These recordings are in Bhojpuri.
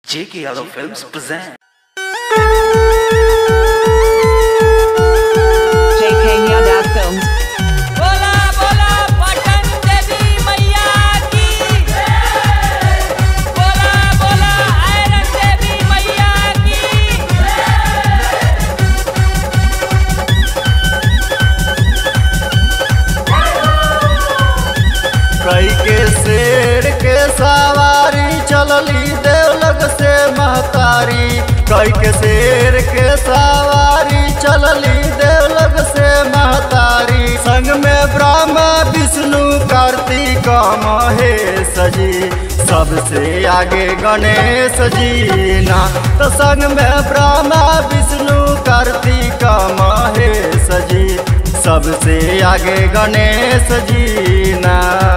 J.K. Yadav Films present. JK Yadav Films. बोला बोला पटन देवी मैया की बोला बोला आयरन देवी मैया की कई के शेर के सवारी चलली देवलग से महतारी कई के शेर के सवारी चलली देवलग से महतारी संग में ब्रह्मा विष्णु कार्तिक महेश जी सबसे आगे गणेश जी ना तो संग में ब्रह्मा विष्णु कार्तिक महेश जी सबसे आगे गणेश जी ना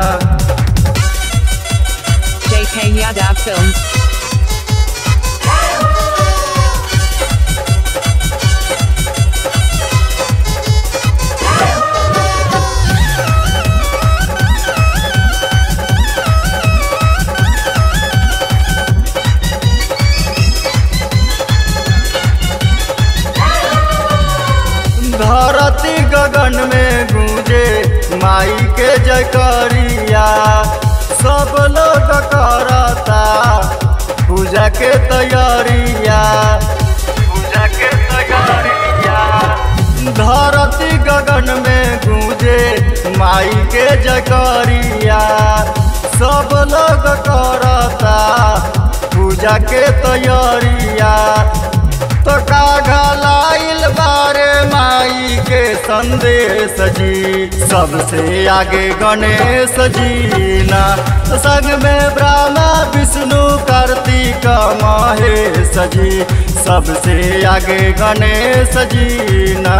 JK Yadav Films. धरती गगन में गूंजे माई के जयकरिया सब लोग करता पूजा के तैयारिया पूजा के तैयारिया धरती गगन में गूंजे माई के जयकरिया सब लोग करता पूजा के तैयारिया तो का घलाइल बारे माई के संदेश जी सबसे आगे गणेश जी ना संग में ब्रह्मा विष्णु कार्तिक महेश जी सबसे आगे गणेश जी ना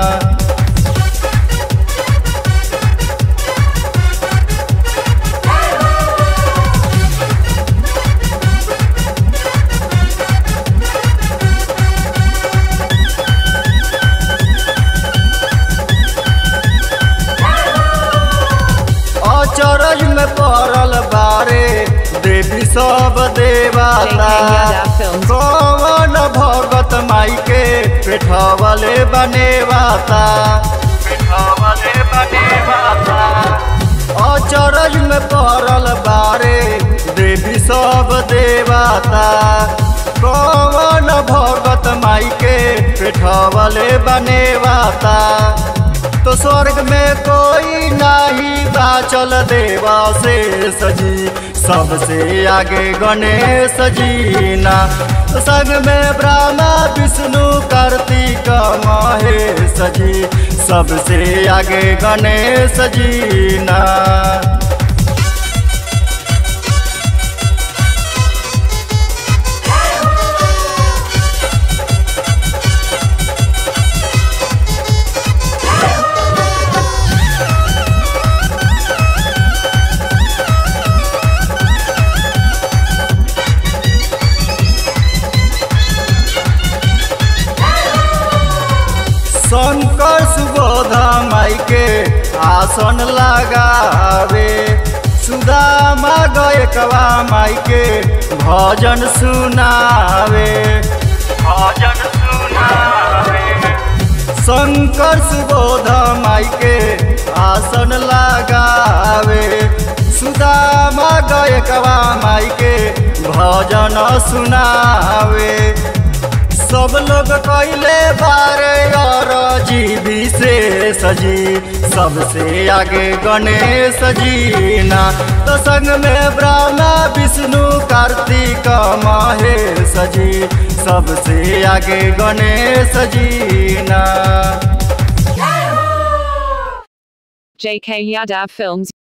अचरज में पड़ल बारे देवी सब देवता कौन भगत माई के पेठवले बनेवाता पेठवले बनेवाता अचरज में पड़ल बारे देवी सब देवता कौन भगत माई के पेठवले बनेवाता तो स्वर्ग में कोई नहीं बाचल देवा से सजी सबसे आगे गणेश जी ना संग में ब्रह्मा विष्णु कार्तिक महेश जी सबसे आगे गणेश जी ना शंकर सुबोधा माई के आसन लगावे सुदामा गयकवा माई के भजन सुनावे भजन सुनावे शंकर सुबोधा माई के आसन लगावे सुदामा गयकवा माई के भजन सुनावे सब लोग कैले बारे और जीवी से सजी सबसे आगे गणेश जी ना तो संग में ब्रह्मा विष्णु कार्तिक महेश जी सबसे आगे गणेश जी ना JK Yadav Films.